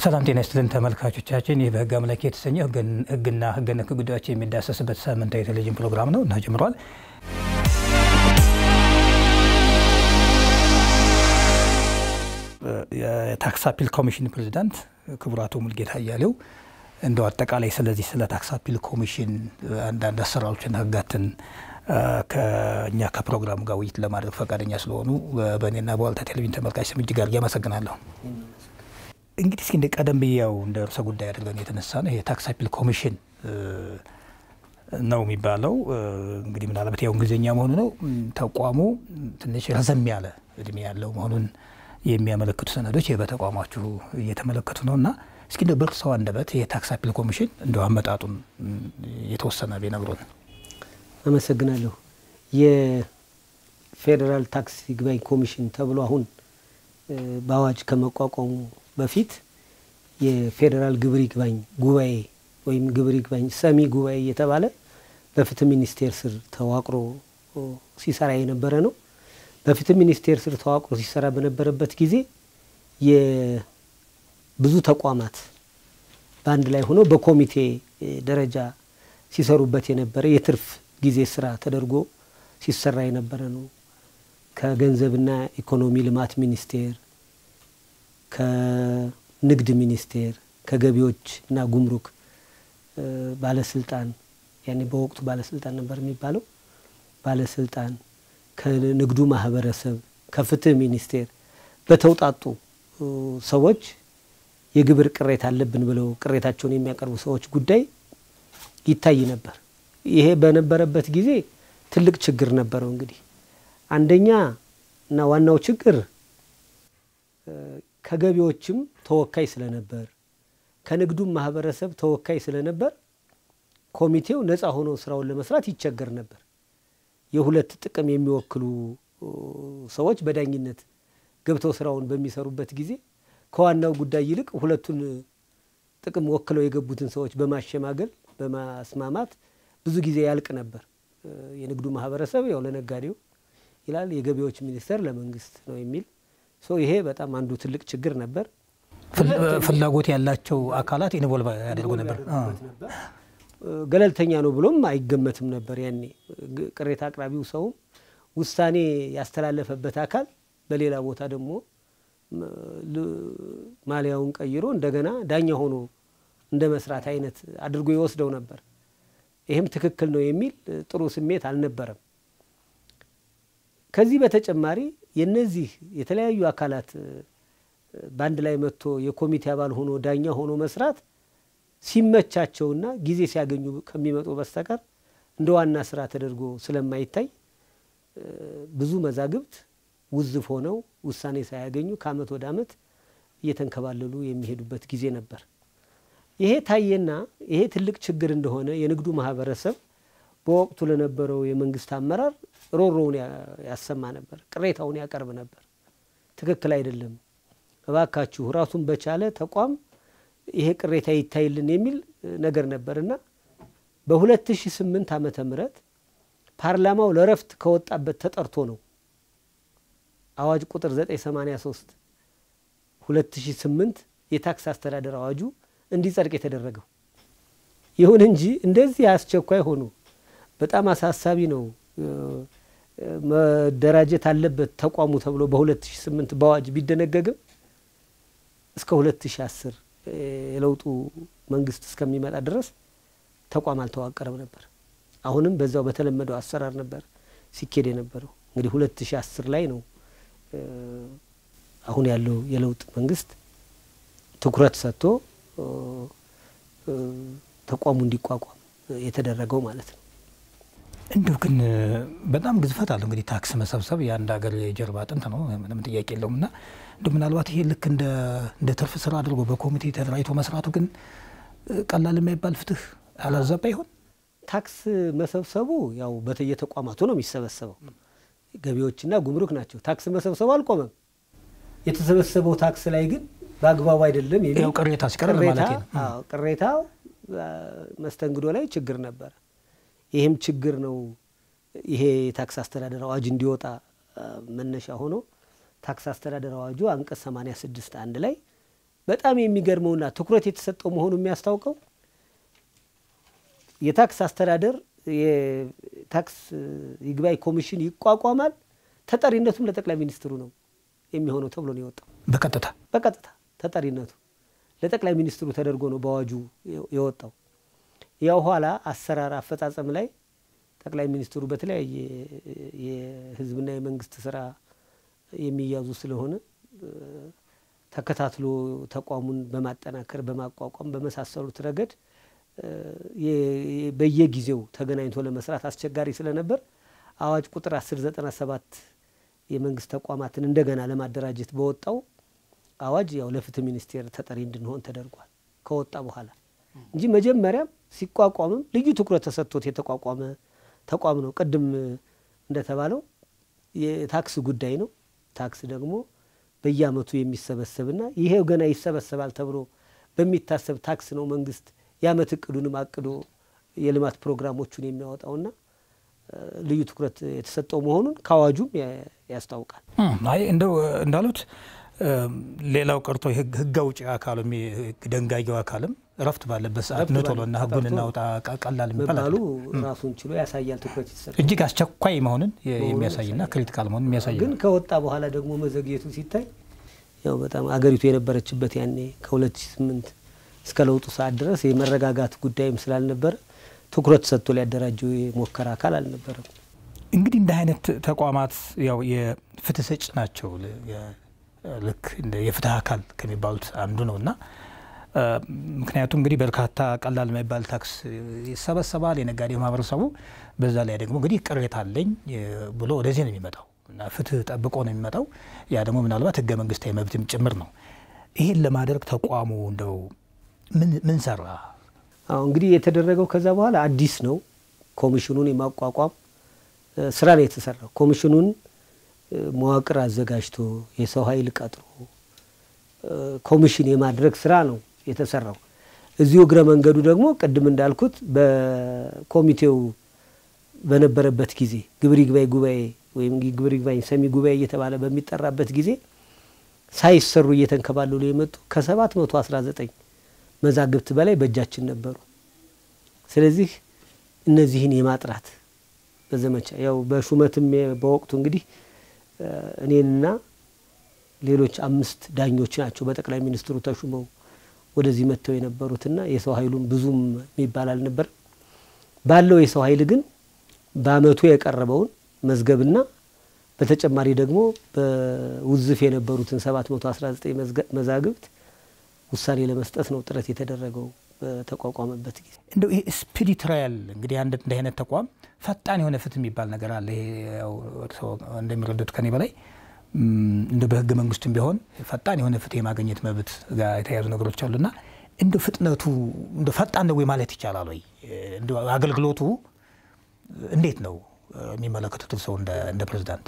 ሰላም ጤና ይስጥልን ተመልካቾቻችን። ይህ በህግ አምላክ የተሰኘ ህግና ህገ ነክ ጉዳዮች የሚዳሰስበት ሳምንታዊ ቴሌቪዥን ፕሮግራም ነው እና ጀምሯል። የታክስ አፒል ኮሚሽን ፕሬዚዳንት ክቡር አቶ ሙልጌታ አያሌው እንደው አጠቃላይ ስለዚህ ስለ ታክስ አፒል ኮሚሽን አንዳንድ አሰራሮችና ህጋትን ከእኛ ከፕሮግራሙ ጋር ውይይት ለማድረግ ፈቃደኛ ስለሆኑ በእኔና በዋልታ ቴሌቪዥን ተመልካች ስም እጅግ አድርጌ አመሰግናለሁ። እንግዲህ እስኪ እንደ ቀደም ብዬ ያው እንደ ርዕሰ ጉዳይ አድርገን የተነሳ ነው የታክስ አፒል ኮሚሽን ነው የሚባለው። እንግዲህ ምናልባት ያው እንግሊዝኛ መሆኑ ነው። ተቋሙ ትንሽ ረዘም ያለ እድሜ ያለው መሆኑን የሚያመለክቱ ሰነዶች በተቋማችሁ እየተመለከቱ ነው እና እስኪ እንደ በእርስዎ አንደበት የታክስ አፒል ኮሚሽን እንደ አመጣጡን የተወሰነ ቢነግሩን። አመሰግናለሁ። የፌዴራል ታክስ ይግባኝ ኮሚሽን ተብሎ አሁን በአዋጅ ከመቋቋሙ በፊት የፌዴራል ግብር ይግባኝ ጉባኤ ወይም ግብር ይግባኝ ሰሚ ጉባኤ እየተባለ በፍትህ ሚኒስቴር ስር ተዋቅሮ ሲሰራ የነበረ ነው። በፍትህ ሚኒስቴር ስር ተዋቅሮ ሲሰራ በነበረበት ጊዜ የብዙ ተቋማት በአንድ ላይ ሆነው በኮሚቴ ደረጃ ሲሰሩበት የነበረ የትርፍ ጊዜ ስራ ተደርጎ ሲሰራ የነበረ ነው። ከገንዘብና ኢኮኖሚ ልማት ሚኒስቴር፣ ከንግድ ሚኒስቴር፣ ከገቢዎች እና ጉምሩክ ባለስልጣን ያኔ በወቅቱ ባለስልጣን ነበር የሚባለው ባለስልጣን ከንግዱ ማህበረሰብ ከፍትህ ሚኒስቴር በተውጣጡ ሰዎች የግብር ቅሬታ አለብን ብለው ቅሬታቸውን የሚያቀርቡ ሰዎች ጉዳይ ይታይ ነበር። ይሄ በነበረበት ጊዜ ትልቅ ችግር ነበረው። እንግዲህ አንደኛ እና ዋናው ችግር ከገቢዎችም ተወካይ ስለነበር ከንግዱም ማህበረሰብ ተወካይ ስለነበር ኮሚቴው ነፃ ሆኖ ስራውን ለመስራት ይቸገር ነበር። የሁለት ጥቅም የሚወክሉ ሰዎች በዳኝነት ገብተው ስራውን በሚሰሩበት ጊዜ ከዋናው ጉዳይ ይልቅ ሁለቱን ጥቅም ወክለው የገቡትን ሰዎች በማሸማገል በማስማማት ብዙ ጊዜ ያልቅ ነበር። የንግዱ ማህበረሰብ ያው ለነጋዴው ይላል፣ የገቢዎች ሚኒስቴር ለመንግስት ነው የሚል ሰው ይሄ በጣም አንዱ ትልቅ ችግር ነበር። ፍላጎት ያላቸው አካላት ኢንቮልቭ ያደርጉ ነበር። ገለልተኛ ነው ብሎም አይገመትም ነበር። ያኔ ቅሬታ አቅራቢው ሰውም ውሳኔ ያስተላለፈበት አካል በሌላ ቦታ ደግሞ ማሊያውን ቀይሮ እንደገና ዳኛ ሆኖ እንደ መስራት አይነት አድርጎ ይወስደው ነበር። ይህም ትክክል ነው የሚል ጥሩ ስሜት አልነበረም። ከዚህ በተጨማሪ የነዚህ የተለያዩ አካላት በአንድ ላይ መጥቶ የኮሚቴ አባል ሆኖ ዳኛ ሆኖ መስራት ሲመቻቸውና ጊዜ ሲያገኙ ከሚመጡ በስተቀር እንደ ዋና ስራ ተደርጎ ስለማይታይ ብዙ መዛግብት ውዝፍ ሆነው ውሳኔ ሳያገኙ ከአመት ወደ አመት እየተንከባለሉ የሚሄዱበት ጊዜ ነበር። ይሄ ታየና ይሄ ትልቅ ችግር እንደሆነ የንግዱ ማህበረሰብ በወቅቱ ለነበረው የመንግስት አመራር ሮሮውን ያሰማ ነበር፣ ቅሬታውን ያቀርብ ነበር። ትክክል አይደለም፣ እባካችሁ ራሱን በቻለ ተቋም ይሄ ቅሬታ ይታይልን የሚል ነገር ነበርና በ2008 ዓመተ ምህረት ፓርላማው ለረፍት ከወጣበት ተጠርቶ ነው አዋጅ ቁጥር 983 2008 የታክስ አስተዳደር አዋጁ እንዲጸድቅ የተደረገው። ይሁን እንጂ እንደዚህ አስቸኳይ ሆኖ በጣም አሳሳቢ ነው መደራጀት አለበት ተቋሙ ተብሎ በ2008 በአዋጅ ቢደነገግም እስከ 2010 የለውጡ መንግስት እስከሚመጣ ድረስ ተቋም አልተዋቀረም ነበር። አሁንም በዛው በተለመደው አሰራር ነበር ሲኬድ የነበረው። እንግዲህ 2010 ላይ ነው አሁን ያለው የለውጥ መንግስት ትኩረት ሰጥቶ ተቋሙ እንዲቋቋም የተደረገው ማለት ነው። እንዲሁ ግን በጣም ግዝፈት አለው። እንግዲህ ታክስ መሰብሰብ የአንድ ሀገር የጀርባ አጥንት ነው፣ ምንም ጥያቄ የለውም። እና እንዲሁ ምናልባት ይሄ ልክ እንደ ትርፍ ስራ አድርጎ በኮሚቴ ተደራጅቶ መስራቱ ግን ቀላል የማይባል ፍትህ አላዛባ ይሆን? ታክስ መሰብሰቡ ያው በየተቋማቱ ነው የሚሰበሰበው። ገቢዎችና ጉምሩክ ናቸው። ታክስ መሰብሰቡ አልቆመም። የተሰበሰበው ታክስ ላይ ግን በአግባቡ አይደለም የሚል ያው ቅሬታ ሲቀርብ ማለት ነው። ቅሬታ መስተንግዶ ላይ ችግር ነበረ። ይህም ችግር ነው ይሄ የታክስ አስተዳደር አዋጅ እንዲወጣ መነሻ ሆኖ ታክስ አስተዳደር አዋጁ አንቀጽ 86 አንድ ላይ በጣም የሚገርመውና ትኩረት የተሰጠው መሆኑ የሚያስታውቀው የታክስ አስተዳደር የታክስ ይግባኝ ኮሚሽን ይቋቋማል። ተጠሪነቱም ለጠቅላይ ሚኒስትሩ ነው የሚሆነው ተብሎ ነው የወጣው። በቀጥታ በቀጥታ ተጠሪነቱ ለጠቅላይ ሚኒስትሩ ተደርጎ ነው በአዋጁ የወጣው። ያው ኋላ አሰራር አፈጻጸም ላይ ጠቅላይ ሚኒስትሩ በተለያየ የሕዝብና የመንግስት ስራ የሚያዙ ስለሆነ ተከታትሎ ተቋሙን በማጠናከር በማቋቋም በመሳሰሉት ረገድ በየጊዜው ተገናኝቶ ለመስራት አስቸጋሪ ስለነበር አዋጅ ቁጥር 1097 የመንግስት ተቋማትን እንደገና ለማደራጀት በወጣው አዋጅ ያው ለፍትህ ሚኒስቴር ተጠሪ እንድንሆን ተደርጓል ከወጣ በኋላ እንጂ መጀመሪያም ሲቋቋምም ልዩ ትኩረት ተሰጥቶት የተቋቋመ ተቋም ነው። ቅድም እንደተባለው የታክስ ጉዳይ ነው። ታክስ ደግሞ በየአመቱ የሚሰበሰብና ይሄው ገና ይሰበሰባል ተብሎ በሚታሰብ ታክስ ነው መንግስት የአመት እቅዱንም አቅዶ የልማት ፕሮግራሞቹን የሚያወጣውና ልዩ ትኩረት የተሰጠው መሆኑን ከአዋጁም ያስታውቃል። አይ እንደው እንዳሉት ሌላው ቀርቶ ህግ አውጪ አካሉ ደንጋጊው አካልም እረፍት ባለበት ሰዓት ኑ ቶሎና ህጉን እናውጣ ቀላል መባሉ ራሱን ችሎ ያሳያል። ትኩረት የተሰጠው እጅግ አስቸኳይ መሆንን የሚያሳይና ክሪቲካል መሆኑን የሚያሳይ ግን ከወጣ በኋላ ደግሞ መዘግየቱ ሲታይ ያው በጣም አገሪቱ የነበረችበት ያኔ ከ2008 እስከ ለውጡ ሰዓት ድረስ የመረጋጋት ጉዳይም ስላልነበረ ትኩረት ሰጥቶ ሊያደራጀው የሞከረ አካል አልነበረም። እንግዲህ እንደ አይነት ተቋማት ያው የፍትህ ሰጭ ናቸው። ልክ እንደ የፍትህ አካል ከሚባሉት አንዱ ነው እና ምክንያቱም እንግዲህ በርካታ ቀላል የማይባል ታክስ ይሰበሰባል የነጋዴ ማህበረሰቡ። በዛ ላይ ደግሞ እንግዲህ ቅሬታ አለኝ ብሎ ወደዚህ ነው የሚመጣው እና ፍትህ ጠብቆ ነው የሚመጣው። ያ ደግሞ ምናልባት ህገ መንግስታዊ መብትም ጭምር ነው። ይህን ለማድረግ ተቋሙ እንደው ምን ሰራ? አሁ እንግዲህ የተደረገው ከዛ በኋላ አዲስ ነው። ኮሚሽኑን የማቋቋም ስራ ነው የተሰራው። ኮሚሽኑን መዋቅር አዘጋጅቶ የሰው ኃይል ቀጥሮ ኮሚሽን የማድረግ ስራ ነው የተሰራው። እዚሁ እግረ መንገዱ ደግሞ ቅድም እንዳልኩት በኮሚቴው በነበረበት ጊዜ ግብር ይግባኝ ጉባኤ ወይም ግብር ይግባኝ ሰሚ ጉባኤ እየተባለ በሚጠራበት ጊዜ ሳይሰሩ እየተንከባለሉ የመጡ ከሰባት መቶ አስራ ዘጠኝ መዛግብት በላይ በእጃችን ነበሩ። ስለዚህ እነዚህን የማጥራት በዘመቻ ያው በሹመትም በወቅቱ እንግዲህ እኔንና ሌሎች አምስት ዳኞች ናቸው በጠቅላይ ሚኒስትሩ ተሹመው ወደዚህ መጥተው የነበሩትና የሰው ኃይሉም ብዙም የሚባል አልነበረም። ባለው የሰው ኃይል ግን በአመቱ የቀረበውን መዝገብና በተጨማሪ ደግሞ በውዝፍ የነበሩትን 719 መዛግብት ውሳኔ ለመስጠት ነው ጥረት የተደረገው በተቋቋመበት ጊዜ። እንደው ይሄ ስፒዲ ትራያል እንግዲህ አንድ እንዲህ አይነት ተቋም ፈጣን የሆነ ፍትህ የሚባል ነገር አለ። ይሄ ያው እርስዎ እንደሚረዱት ከኔ በላይ እንደ በህገ መንግስቱም ቢሆን ፈጣን የሆነ ፍትህ የማግኘት መብት ጋር የተያያዙ ነገሮች አሉና እንደ ፍጥነቱ እንደ ፈጣን ነው ወይ ማለት ይቻላል ወይ? እንደ አገልግሎቱ እንዴት ነው የሚመለከቱት ሰው እንደ ፕሬዚዳንት?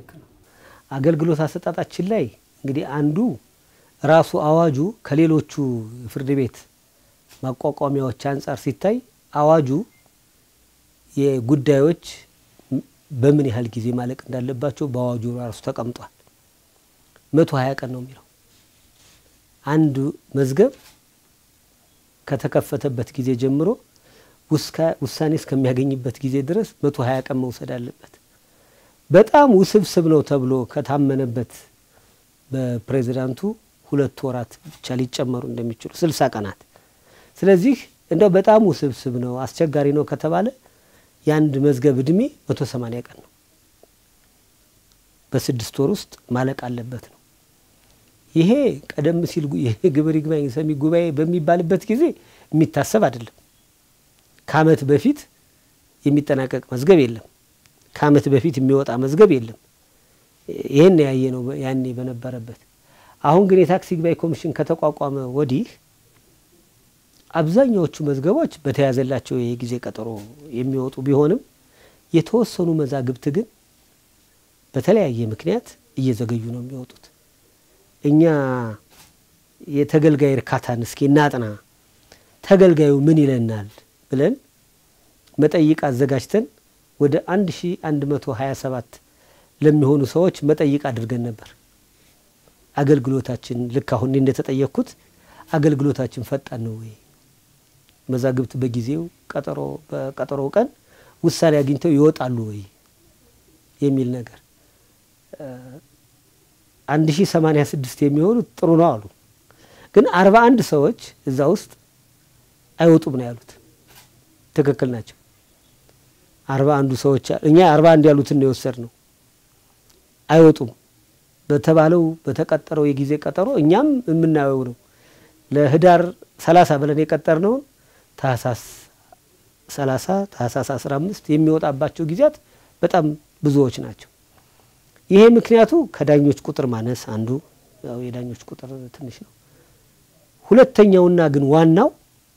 አገልግሎት አሰጣጣችን ላይ እንግዲህ አንዱ ራሱ አዋጁ ከሌሎቹ ፍርድ ቤት ማቋቋሚያዎች አንጻር ሲታይ አዋጁ የጉዳዮች በምን ያህል ጊዜ ማለቅ እንዳለባቸው በአዋጁ ራሱ ተቀምጧል። መቶ ሀያ ቀን ነው የሚለው አንድ መዝገብ ከተከፈተበት ጊዜ ጀምሮ ውሳኔ እስከሚያገኝበት ጊዜ ድረስ መቶ ሀያ ቀን መውሰድ አለበት። በጣም ውስብስብ ነው ተብሎ ከታመነበት በፕሬዚዳንቱ ሁለት ወራት ብቻ ሊጨመሩ እንደሚችሉ ስልሳ ቀናት። ስለዚህ እንደው በጣም ውስብስብ ነው አስቸጋሪ ነው ከተባለ የአንድ መዝገብ እድሜ መቶ ሰማኒያ ቀን ነው። በስድስት ወር ውስጥ ማለቅ አለበት ነው። ይሄ ቀደም ሲል የግብር ይግባኝ ሰሚ ጉባኤ በሚባልበት ጊዜ የሚታሰብ አይደለም። ከዓመት በፊት የሚጠናቀቅ መዝገብ የለም። ከዓመት በፊት የሚወጣ መዝገብ የለም። ይህን ያየ ነው ያኔ በነበረበት። አሁን ግን የታክስ ይግባኝ ኮሚሽን ከተቋቋመ ወዲህ አብዛኛዎቹ መዝገቦች በተያዘላቸው የጊዜ ቀጠሮ የሚወጡ ቢሆንም የተወሰኑ መዛግብት ግን በተለያየ ምክንያት እየዘገዩ ነው የሚወጡት። እኛ የተገልጋይ እርካታን እስኪ እናጥና፣ ተገልጋዩ ምን ይለናል ብለን መጠይቅ አዘጋጅተን ወደ 1127 ለሚሆኑ ሰዎች መጠይቅ አድርገን ነበር። አገልግሎታችን ልክ አሁን እንደተጠየቅኩት አገልግሎታችን ፈጣን ነው ወይ? መዛግብት በጊዜው ቀጠሮ በቀጠሮው ቀን ውሳኔ አግኝተው ይወጣሉ ወይ የሚል ነገር አንድ ሺ ሰማኒያ ስድስት የሚሆኑት ጥሩ ነው አሉ። ግን አርባ አንድ ሰዎች እዛ ውስጥ አይወጡም ነው ያሉት። ትክክል ናቸው። አርባ አንዱ ሰዎች እኛ አርባ አንድ ያሉትን ነው የወሰድ ነው። አይወጡም በተባለው በተቀጠረው የጊዜ ቀጠሮ እኛም የምናየው ነው። ለህዳር ሰላሳ ብለን የቀጠርነውን ታህሳስ ሰላሳ ታህሳስ አስራ አምስት የሚወጣባቸው ጊዜያት በጣም ብዙዎች ናቸው። ይሄ ምክንያቱ ከዳኞች ቁጥር ማነስ አንዱ ያው የዳኞች ቁጥር ትንሽ ነው። ሁለተኛውና ግን ዋናው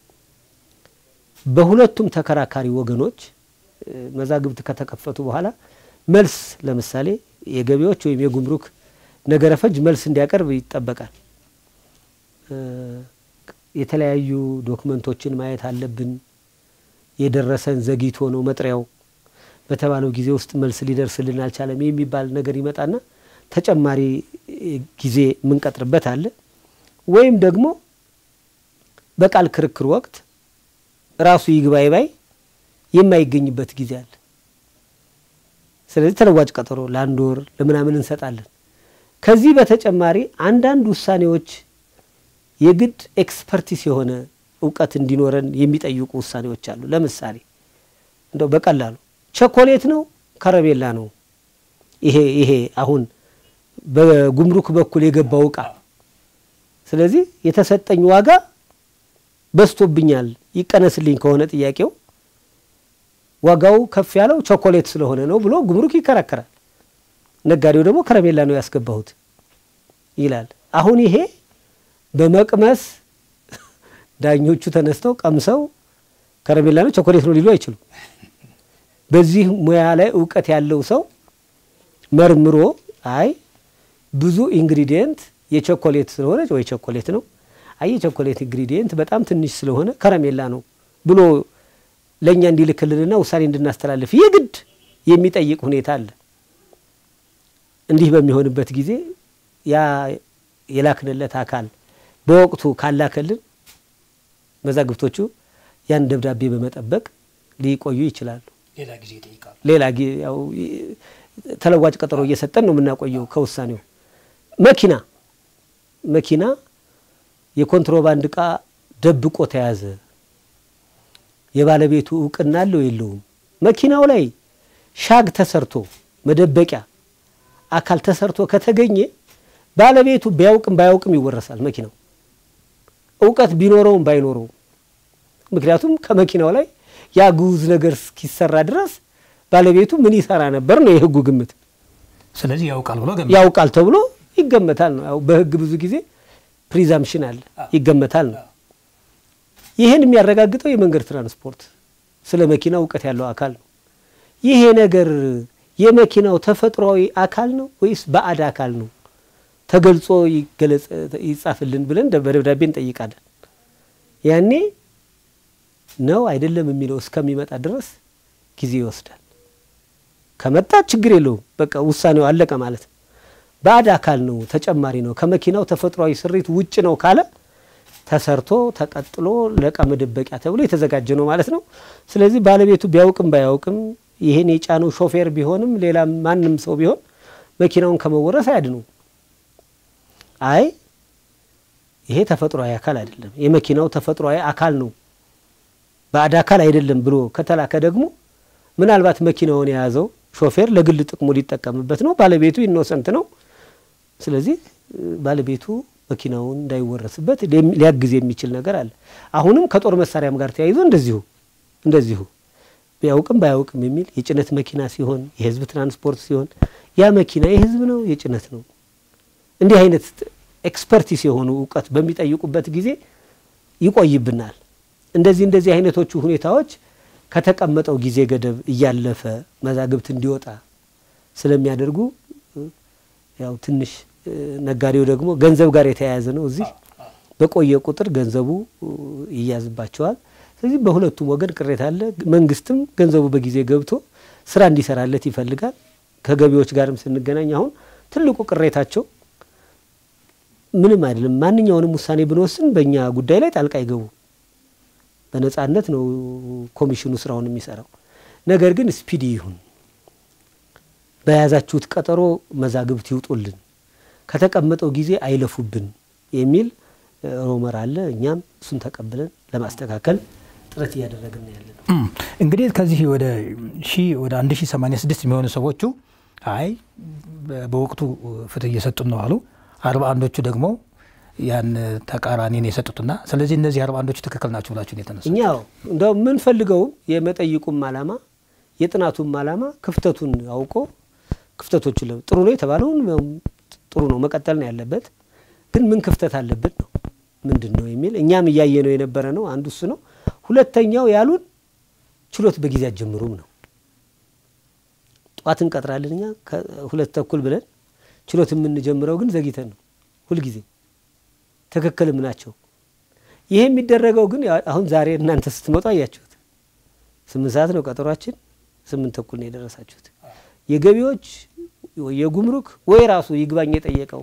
በሁለቱም ተከራካሪ ወገኖች መዛግብት ከተከፈቱ በኋላ መልስ ለምሳሌ የገቢዎች ወይም የጉምሩክ ነገረ ፈጅ መልስ እንዲያቀርብ ይጠበቃል። የተለያዩ ዶክመንቶችን ማየት አለብን። የደረሰን ዘግይቶ ነው መጥሪያው በተባለው ጊዜ ውስጥ መልስ ሊደርስልን አልቻለም የሚባል ነገር ይመጣና ተጨማሪ ጊዜ የምንቀጥርበት አለ። ወይም ደግሞ በቃል ክርክር ወቅት ራሱ ይግባይ ባይ የማይገኝበት ጊዜ አለ። ስለዚህ ተለዋጭ ቀጠሮ ለአንድ ወር ለምናምን እንሰጣለን። ከዚህ በተጨማሪ አንዳንድ ውሳኔዎች የግድ ኤክስፐርቲስ የሆነ እውቀት እንዲኖረን የሚጠይቁ ውሳኔዎች አሉ። ለምሳሌ እንደው በቀላሉ ቸኮሌት ነው ከረሜላ ነው ይሄ ይሄ አሁን በጉምሩክ በኩል የገባው እቃ ስለዚህ የተሰጠኝ ዋጋ በዝቶብኛል ይቀነስልኝ ከሆነ ጥያቄው ዋጋው ከፍ ያለው ቸኮሌት ስለሆነ ነው ብሎ ጉምሩክ ይከራከራል። ነጋዴው ደግሞ ከረሜላ ነው ያስገባሁት ይላል። አሁን ይሄ በመቅመስ ዳኞቹ ተነስተው ቀምሰው ከረሜላ ነው ቸኮሌት ነው ሊሉ አይችሉም። በዚህ ሙያ ላይ እውቀት ያለው ሰው መርምሮ አይ ብዙ ኢንግሪዲየንት የቸኮሌት ስለሆነ ወይ ቸኮሌት ነው፣ አይ የቸኮሌት ኢንግሪዲየንት በጣም ትንሽ ስለሆነ ከረሜላ ነው ብሎ ለእኛ እንዲልክልንና ውሳኔ እንድናስተላልፍ የግድ የሚጠይቅ ሁኔታ አለ። እንዲህ በሚሆንበት ጊዜ ያ የላክንለት አካል በወቅቱ ካላከልን መዛግብቶቹ ያን ደብዳቤ በመጠበቅ ሊቆዩ ይችላሉ። ሌላ ጊዜ ይጠይቃሉ። ሌላ ያው ተለዋጭ ቀጠሮ እየሰጠን ነው የምናቆየው ከውሳኔው። መኪና መኪና የኮንትሮባንድ እቃ ደብቆ ተያዘ፣ የባለቤቱ እውቅና አለው የለውም? መኪናው ላይ ሻግ ተሰርቶ መደበቂያ አካል ተሰርቶ ከተገኘ ባለቤቱ ቢያውቅም ባያውቅም ይወረሳል መኪናው እውቀት ቢኖረውም ባይኖረውም። ምክንያቱም ከመኪናው ላይ ያ ግዑዝ ነገር እስኪሰራ ድረስ ባለቤቱ ምን ይሰራ ነበር ነው የሕጉ ግምት። ስለዚህ ያውቃል ብሎ ገመ ያውቃል ተብሎ ይገመታል ነው። ያው በሕግ ብዙ ጊዜ ፕሪዛምፕሽን አለ፣ ይገመታል ነው። ይህን የሚያረጋግጠው የመንገድ ትራንስፖርት ስለ መኪና እውቀት ያለው አካል ነው። ይሄ ነገር የመኪናው ተፈጥሯዊ አካል ነው ወይስ ባዕድ አካል ነው? ተገልጾ ይገለጽ ይጻፍልን ብለን በደብዳቤ እንጠይቃለን። ያኔ ነው አይደለም የሚለው እስከሚመጣ ድረስ ጊዜ ይወስዳል። ከመጣ ችግር የለውም፣ በቃ ውሳኔው አለቀ ማለት ነው። ባዕድ አካል ነው፣ ተጨማሪ ነው፣ ከመኪናው ተፈጥሯዊ ስሪት ውጭ ነው ካለ ተሰርቶ ተቀጥሎ ለዕቃ መደበቂያ ተብሎ የተዘጋጀ ነው ማለት ነው። ስለዚህ ባለቤቱ ቢያውቅም ባያውቅም ይሄን የጫነው ሾፌር ቢሆንም ሌላ ማንም ሰው ቢሆን መኪናውን ከመወረስ አያድኑ። አይ ይሄ ተፈጥሯዊ አካል አይደለም፣ የመኪናው ተፈጥሯዊ አካል ነው ባዕድ አካል አይደለም ብሎ ከተላከ ደግሞ ምናልባት መኪናውን የያዘው ሾፌር ለግል ጥቅሙ ሊጠቀምበት ነው፣ ባለቤቱ ኢኖሰንት ነው። ስለዚህ ባለቤቱ መኪናውን እንዳይወረስበት ሊያግዝ የሚችል ነገር አለ። አሁንም ከጦር መሳሪያም ጋር ተያይዞ እንደዚሁ እንደዚሁ ቢያውቅም ባያውቅም የሚል የጭነት መኪና ሲሆን የህዝብ ትራንስፖርት ሲሆን ያ መኪና የህዝብ ነው የጭነት ነው እንዲህ አይነት ኤክስፐርቲስ የሆኑ እውቀት በሚጠይቁበት ጊዜ ይቆይብናል። እንደዚህ እንደዚህ አይነቶቹ ሁኔታዎች ከተቀመጠው ጊዜ ገደብ እያለፈ መዛግብት እንዲወጣ ስለሚያደርጉ ያው ትንሽ ነጋዴው ደግሞ ገንዘብ ጋር የተያያዘ ነው። እዚህ በቆየ ቁጥር ገንዘቡ ይያዝባቸዋል። ስለዚህ በሁለቱም ወገን ቅሬታ አለ። መንግስትም ገንዘቡ በጊዜ ገብቶ ስራ እንዲሰራለት ይፈልጋል። ከገቢዎች ጋርም ስንገናኝ አሁን ትልቁ ቅሬታቸው ምንም አይደለም። ማንኛውንም ውሳኔ ብንወስን በእኛ ጉዳይ ላይ ጣልቃ አይገቡ። በነጻነት ነው ኮሚሽኑ ስራውን የሚሰራው። ነገር ግን ስፒዲ ይሁን፣ በያዛችሁት ቀጠሮ መዛግብት ይውጡልን፣ ከተቀመጠው ጊዜ አይለፉብን የሚል ሮመር አለ። እኛም እሱን ተቀብለን ለማስተካከል ጥረት እያደረግን ያለ ነው። እንግዲህ ከዚህ ወደ ሺ ወደ 1086 የሚሆኑ ሰዎቹ አይ በወቅቱ ፍትህ እየሰጡን ነው አሉ። አርባ አንዶቹ ደግሞ ያን ተቃራኒን የሰጡትና ስለዚህ እነዚህ አርባ አንዶቹ ትክክል ናቸው ብላችሁ የተነሳ እኛ እንደው የምንፈልገው የመጠይቁም አላማ የጥናቱም አላማ ክፍተቱን አውቆ ክፍተቶቹ ጥሩ ነው የተባለውን ጥሩ ነው መቀጠል ነው ያለበት። ግን ምን ክፍተት አለብን ነው ምንድን ነው የሚል እኛም እያየ ነው የነበረ ነው። አንዱ እሱ ነው። ሁለተኛው ያሉን ችሎት በጊዜ አትጀምሩም ነው። ጠዋት እንቀጥራለን እኛ ሁለት ተኩል ብለን ችሎት የምንጀምረው ግን ዘግይተን ነው ሁልጊዜ። ትክክልም ናቸው። ይሄ የሚደረገው ግን አሁን ዛሬ እናንተ ስትመጡ አያችሁት። ስምንት ሰዓት ነው ቀጠሯችን፣ ስምንት ተኩል ነው የደረሳችሁት። የገቢዎች የጉምሩክ ወይ ራሱ ይግባኝ የጠየቀው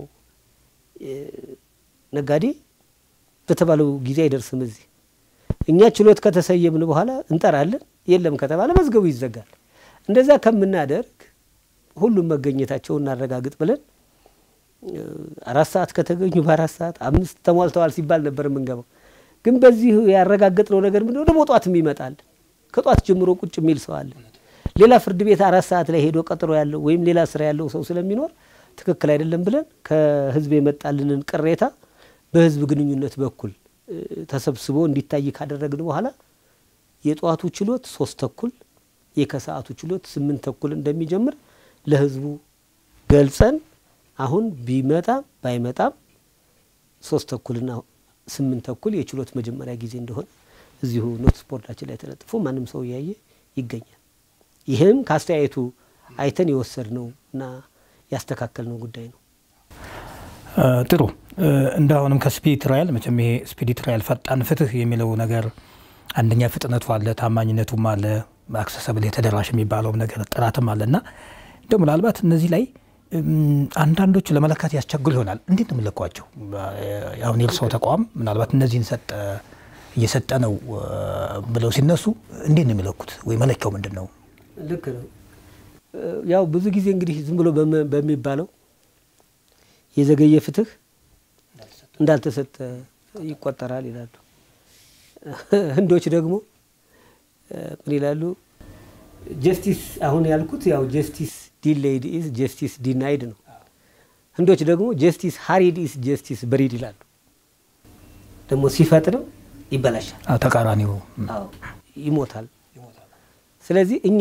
ነጋዴ በተባለው ጊዜ አይደርስም እዚህ። እኛ ችሎት ከተሰየምን በኋላ እንጠራለን፣ የለም ከተባለ መዝገቡ ይዘጋል። እንደዛ ከምናደርግ ሁሉም መገኘታቸውን እናረጋግጥ ብለን አራት ሰዓት ከተገኙ በአራት ሰዓት አምስት ተሟልተዋል ሲባል ነበር የምንገባው። ግን በዚህ ያረጋገጥነው ነገር ምንድነው? ደግሞ ጧትም ይመጣል። ከጧት ጀምሮ ቁጭ የሚል ሰው አለ። ሌላ ፍርድ ቤት አራት ሰዓት ላይ ሄዶ ቀጥሮ ያለው ወይም ሌላ ስራ ያለው ሰው ስለሚኖር ትክክል አይደለም ብለን ከህዝብ የመጣልንን ቅሬታ በህዝብ ግንኙነት በኩል ተሰብስቦ እንዲታይ ካደረግን በኋላ የጠዋቱ ችሎት ሶስት ተኩል የከሰዓቱ ችሎት ስምንት ተኩል እንደሚጀምር ለህዝቡ ገልጸን አሁን ቢመጣም ባይመጣም ሶስት ተኩልና ስምንት ተኩል የችሎት መጀመሪያ ጊዜ እንደሆነ እዚሁ ኖቲስ ቦርዳችን ላይ ተለጥፎ ማንም ሰው እያየ ይገኛል። ይህም ከአስተያየቱ አይተን የወሰድነው እና ያስተካከልነው ጉዳይ ነው። ጥሩ እንዳሁንም ከስፒዲ ትራያል መቼም ይሄ ስፒዲ ትራያል ፈጣን ፍትህ የሚለው ነገር አንደኛ ፍጥነቱ አለ፣ ታማኝነቱም አለ፣ አክሰሰብል የተደራሽ የሚባለውም ነገር ጥራትም አለ እና እንደው ምናልባት እነዚህ ላይ አንዳንዶቹ ለመለካት ያስቸግሩ ይሆናል። እንዴት ነው የምንለኳቸው? አሁን የእርስዎ ተቋም ምናልባት እነዚህን ሰጠ እየሰጠ ነው ብለው ሲነሱ እንዴት ነው የሚለኩት? ወይ መለኪያው ምንድን ነው? ልክ ነው። ያው ብዙ ጊዜ እንግዲህ ዝም ብሎ በሚባለው የዘገየ ፍትህ እንዳልተሰጠ ይቆጠራል ይላሉ። ህንዶች ደግሞ ምን ይላሉ? ጀስቲስ አሁን ያልኩት ያው ጀስቲስ ዲሌይድ ኢዝ ጀስቲስ ዲናይድ ነው። ህንዶች ደግሞ ጀስቲስ ሀሪድ ኢዝ ጀስቲስ በሪድ ይላሉ። ደግሞ ሲፈጥንም ይበላሻል፣ ተቃራኒው ይሞታል። ስለዚህ እኛ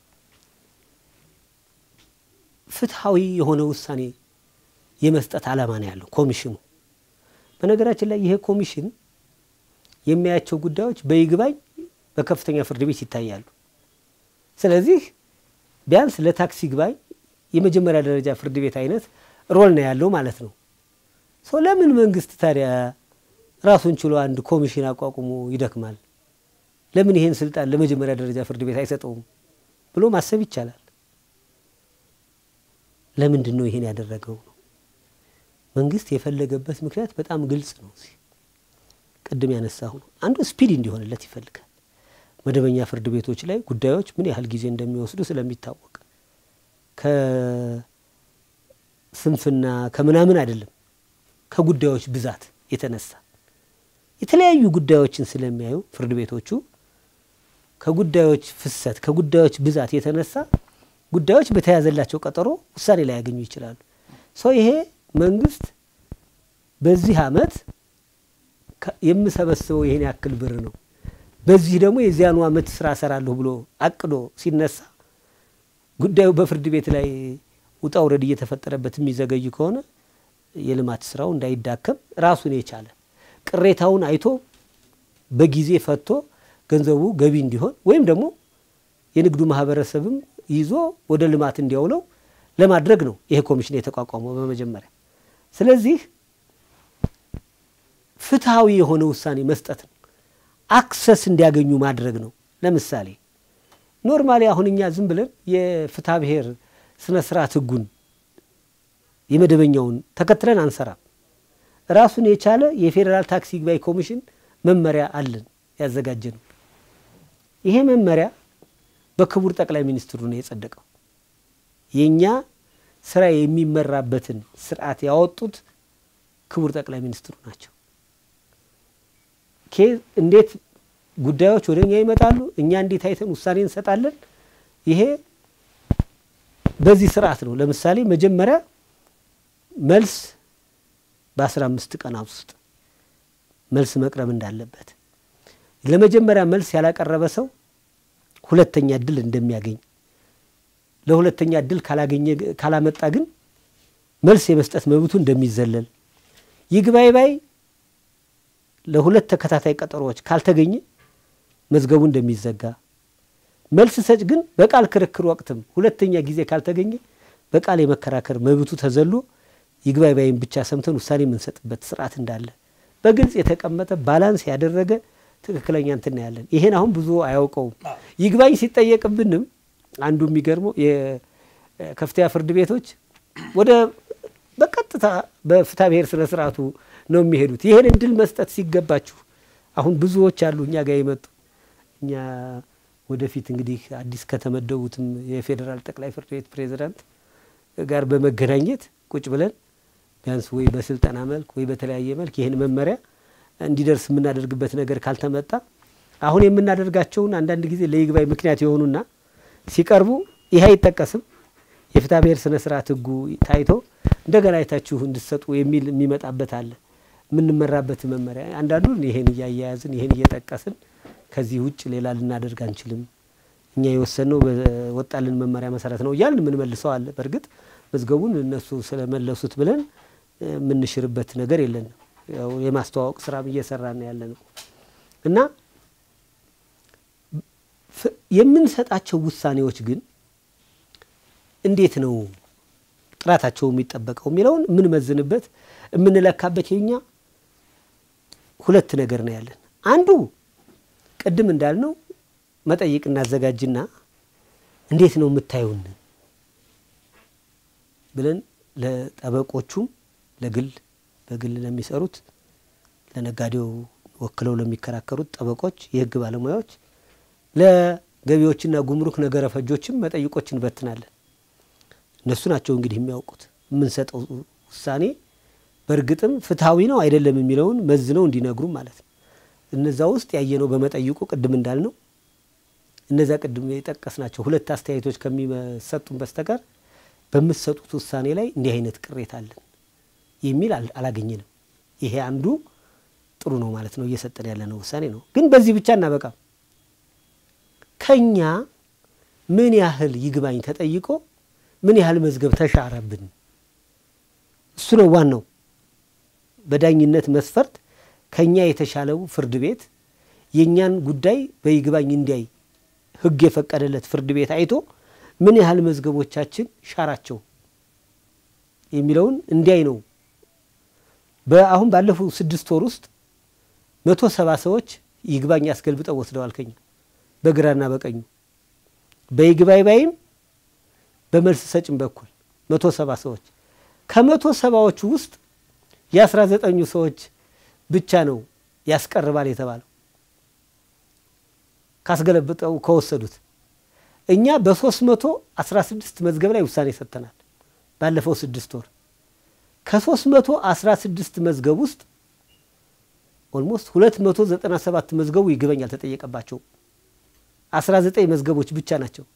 ፍትሐዊ የሆነ ውሳኔ የመስጠት ዓላማ ነው ያለው ኮሚሽኑ። በነገራችን ላይ ይሄ ኮሚሽን የሚያያቸው ጉዳዮች በይግባኝ በከፍተኛ ፍርድ ቤት ይታያሉ። ስለዚህ ቢያንስ ለታክስ ይግባኝ የመጀመሪያ ደረጃ ፍርድ ቤት አይነት ሮል ነው ያለው ማለት ነው። ሰው ለምን መንግስት ታዲያ ራሱን ችሎ አንድ ኮሚሽን አቋቁሞ ይደክማል? ለምን ይሄን ስልጣን ለመጀመሪያ ደረጃ ፍርድ ቤት አይሰጠውም ብሎ ማሰብ ይቻላል። ለምንድን ነው ይሄን ያደረገው ነው መንግስት የፈለገበት ምክንያት በጣም ግልጽ ነው። ቅድም ያነሳሁ ነው። አንዱ ስፒድ እንዲሆንለት ይፈልጋል። መደበኛ ፍርድ ቤቶች ላይ ጉዳዮች ምን ያህል ጊዜ እንደሚወስዱ ስለሚታወቅ ከስንፍና ከምናምን አይደለም፣ ከጉዳዮች ብዛት የተነሳ የተለያዩ ጉዳዮችን ስለሚያዩ ፍርድ ቤቶቹ ከጉዳዮች ፍሰት ከጉዳዮች ብዛት የተነሳ ጉዳዮች በተያዘላቸው ቀጠሮ ውሳኔ ላይ ያገኙ ይችላሉ። ሰው ይሄ መንግስት በዚህ አመት የምሰበስበው ይሄን ያክል ብር ነው፣ በዚህ ደግሞ የዚያኑ አመት ስራ እሰራለሁ ብሎ አቅዶ ሲነሳ ጉዳዩ በፍርድ ቤት ላይ ውጣ ውረድ እየተፈጠረበት የሚዘገይ ከሆነ የልማት ስራው እንዳይዳከም ራሱን የቻለ ቅሬታውን አይቶ በጊዜ ፈቶ ገንዘቡ ገቢ እንዲሆን ወይም ደግሞ የንግዱ ማህበረሰብም ይዞ ወደ ልማት እንዲያውለው ለማድረግ ነው ይሄ ኮሚሽን የተቋቋመው በመጀመሪያ። ስለዚህ ፍትሐዊ የሆነ ውሳኔ መስጠት ነው። አክሰስ እንዲያገኙ ማድረግ ነው። ለምሳሌ ኖርማሊ አሁን እኛ ዝም ብለን የፍትሐ ብሔር ስነ ስርዓት ህጉን የመደበኛውን ተከትለን አንሰራም። ራሱን የቻለ የፌዴራል ታክስ ይግባኝ ኮሚሽን መመሪያ አለን ያዘጋጀ ነው። ይሄ መመሪያ በክቡር ጠቅላይ ሚኒስትሩ ነው የጸደቀው። የእኛ ስራ የሚመራበትን ስርዓት ያወጡት ክቡር ጠቅላይ ሚኒስትሩ ናቸው። እንዴት ጉዳዮች ወደ እኛ ይመጣሉ፣ እኛ እንዴት አይተን ውሳኔ እንሰጣለን። ይሄ በዚህ ስርዓት ነው። ለምሳሌ መጀመሪያ መልስ በአስራ አምስት ቀናት ውስጥ መልስ መቅረብ እንዳለበት ለመጀመሪያ መልስ ያላቀረበ ሰው ሁለተኛ እድል እንደሚያገኝ ለሁለተኛ እድል ካላገኘ ካላመጣ ግን መልስ የመስጠት መብቱ እንደሚዘለል ይግባይ ባይ ለሁለት ተከታታይ ቀጠሮዎች ካልተገኘ መዝገቡ እንደሚዘጋ መልስ ሰጭ ግን በቃል ክርክር ወቅትም ሁለተኛ ጊዜ ካልተገኘ በቃል የመከራከር መብቱ ተዘሎ ይግባይ ባይም ብቻ ሰምተን ውሳኔ የምንሰጥበት ስርዓት እንዳለ በግልጽ የተቀመጠ ባላንስ ያደረገ ትክክለኛ እንትን ያለን። ይሄን አሁን ብዙ አያውቀውም። ይግባኝ ሲጠየቅብንም አንዱ የሚገርመው የከፍተኛ ፍርድ ቤቶች ወደ በቀጥታ በፍትሐ ብሔር ስነ ስርዓቱ ነው የሚሄዱት። ይህን እድል መስጠት ሲገባችሁ አሁን ብዙዎች አሉ እኛ ጋር የመጡ እኛ ወደፊት እንግዲህ አዲስ ከተመደቡትም የፌዴራል ጠቅላይ ፍርድ ቤት ፕሬዚዳንት ጋር በመገናኘት ቁጭ ብለን ቢያንስ ወይ በስልጠና መልክ ወይ በተለያየ መልክ ይህን መመሪያ እንዲደርስ የምናደርግበት ነገር ካልተመጣ አሁን የምናደርጋቸውን አንዳንድ ጊዜ ለይግባኝ ምክንያት የሆኑና ሲቀርቡ ይህ አይጠቀስም የፍትሐ ብሔር ስነ ስርዓት ህጉ ታይቶ እንደገና አይታችሁ እንድትሰጡ የሚል የሚመጣበት አለ። የምንመራበት መመሪያ አንዳንዱን ይሄን እያያያዝን ይሄን እየጠቀስን ከዚህ ውጭ ሌላ ልናደርግ አንችልም፣ እኛ የወሰንነው በወጣልን መመሪያ መሰረት ነው እያልን የምንመልሰው አለ። በእርግጥ መዝገቡን እነሱ ስለመለሱት ብለን የምንሽርበት ነገር የለንም። ያው የማስተዋወቅ ስራም እየሰራን ያለ ነው እና የምንሰጣቸው ውሳኔዎች ግን እንዴት ነው ጥራታቸው የሚጠበቀው የሚለውን የምንመዝንበት የምንለካበት የኛ ሁለት ነገር ነው ያለን። አንዱ ቅድም እንዳልነው መጠይቅ እናዘጋጅና እንዴት ነው የምታዩን ብለን ለጠበቆቹም ለግል በግል ለሚሰሩት ለነጋዴው ወክለው ለሚከራከሩት ጠበቆች፣ የህግ ባለሙያዎች፣ ለገቢዎችና ጉምሩክ ነገረ ፈጆችም መጠይቆች እንበትናለን። እነሱ ናቸው እንግዲህ የሚያውቁት የምንሰጠው ውሳኔ በእርግጥም ፍትሐዊ ነው አይደለም የሚለውን መዝነው እንዲነግሩ ማለት ነው። እነዛ ውስጥ ያየነው በመጠይቁ ቅድም እንዳልነው እነዛ ቅድም የጠቀስናቸው ሁለት አስተያየቶች ከሚሰጡን በስተቀር በምትሰጡት ውሳኔ ላይ እንዲህ አይነት ቅሬታ አለን የሚል አላገኘንም። ይሄ አንዱ ጥሩ ነው ማለት ነው፣ እየሰጠን ያለነው ውሳኔ ነው። ግን በዚህ ብቻ እናበቃም። ከኛ ምን ያህል ይግባኝ ተጠይቆ ምን ያህል መዝገብ ተሻረብን፣ እሱ ነው ዋናው። በዳኝነት መስፈርት ከኛ የተሻለው ፍርድ ቤት የእኛን ጉዳይ በይግባኝ እንዲያይ ሕግ የፈቀደለት ፍርድ ቤት አይቶ ምን ያህል መዝገቦቻችን ሻራቸው የሚለውን እንዲያይ ነው። በአሁን ባለፉት ስድስት ወር ውስጥ መቶ ሰባ ሰዎች ይግባኝ አስገልብጠው ወስደዋል ከኛ በግራና በቀኙ በይግባኝ ባይም በመልስ ሰጭም በኩል መቶ ሰባ ሰዎች ከመቶ ሰባዎቹ ውስጥ የአስራ ዘጠኙ ሰዎች ብቻ ነው ያስቀርባል የተባለው ካስገለብጠው ከወሰዱት እኛ በሶስት መቶ አስራ ስድስት መዝገብ ላይ ውሳኔ ሰጥተናል ባለፈው ስድስት ወር ከሶስት መቶ አስራ ስድስት መዝገብ ውስጥ ኦልሞስት ሁለት መቶ ዘጠና ሰባት መዝገቡ ይግባኝ አልተጠየቀባቸውም አስራ ዘጠኝ መዝገቦች ብቻ ናቸው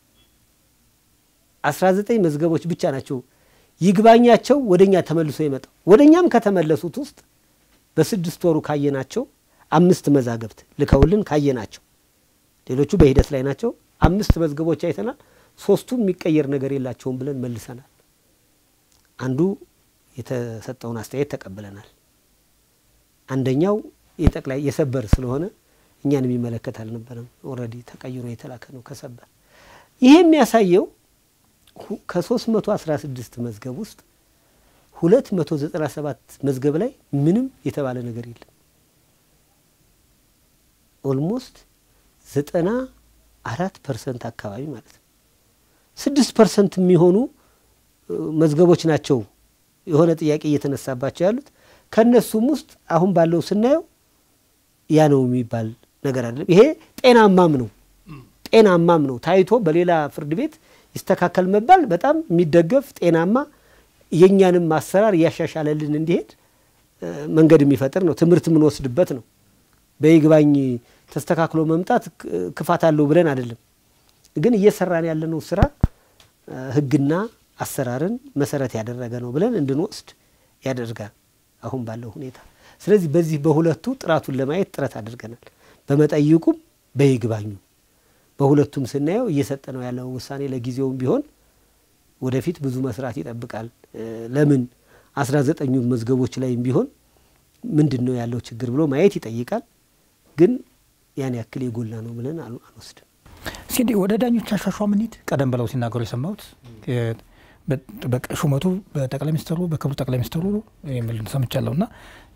አስራ ዘጠኝ መዝገቦች ብቻ ናቸው ይግባኛቸው ወደ እኛ ተመልሶ የመጣው ወደ እኛም ከተመለሱት ውስጥ በስድስት ወሩ ካየናቸው አምስት መዛገብት ልከውልን ካየናቸው ሌሎቹ በሂደት ላይ ናቸው አምስት መዝገቦች አይተናል ሶስቱ የሚቀየር ነገር የላቸውም ብለን መልሰናል አንዱ የተሰጠውን አስተያየት ተቀብለናል አንደኛው የጠቅላይ የሰበር ስለሆነ እኛን የሚመለከት አልነበረም ኦልሬዲ ተቀይሮ የተላከ ነው ከሰበር ይሄ የሚያሳየው ከ316 መዝገብ ውስጥ 297 መዝገብ ላይ ምንም የተባለ ነገር የለም ኦልሞስት ዘጠና አራት ፐርሰንት አካባቢ ማለት ነው ስድስት ፐርሰንት የሚሆኑ መዝገቦች ናቸው የሆነ ጥያቄ እየተነሳባቸው ያሉት ከእነሱም ውስጥ አሁን ባለው ስናየው ያ ነው የሚባል ነገር አይደለም። ይሄ ጤናማም ነው ጤናማም ነው ታይቶ በሌላ ፍርድ ቤት ይስተካከል መባል በጣም የሚደገፍ ጤናማ የእኛንም አሰራር እያሻሻለልን እንዲሄድ መንገድ የሚፈጥር ነው። ትምህርት የምንወስድበት ነው። በይግባኝ ተስተካክሎ መምጣት ክፋት አለው ብለን አይደለም፣ ግን እየሰራን ያለነው ስራ ሕግና አሰራርን መሰረት ያደረገ ነው ብለን እንድንወስድ ያደርጋል አሁን ባለው ሁኔታ። ስለዚህ በዚህ በሁለቱ ጥራቱን ለማየት ጥረት አድርገናል። በመጠይቁም በይግባኙ በሁለቱም ስናየው እየሰጠ ነው ያለው ውሳኔ ለጊዜውም ቢሆን ወደፊት ብዙ መስራት ይጠብቃል። ለምን አስራ ዘጠኙ መዝገቦች ላይም ቢሆን ምንድን ነው ያለው ችግር ብሎ ማየት ይጠይቃል። ግን ያን ያክል የጎላ ነው ብለን አንወስድም። ሲዲ ወደ ዳኞች አሿሿም እንሂድ። ቀደም ብለው ሲናገሩ የሰማሁት ሹመቱ በጠቅላይ ሚኒስትሩ በክቡር ጠቅላይ ሚኒስትሩ የሚል ሰምቻለሁ እና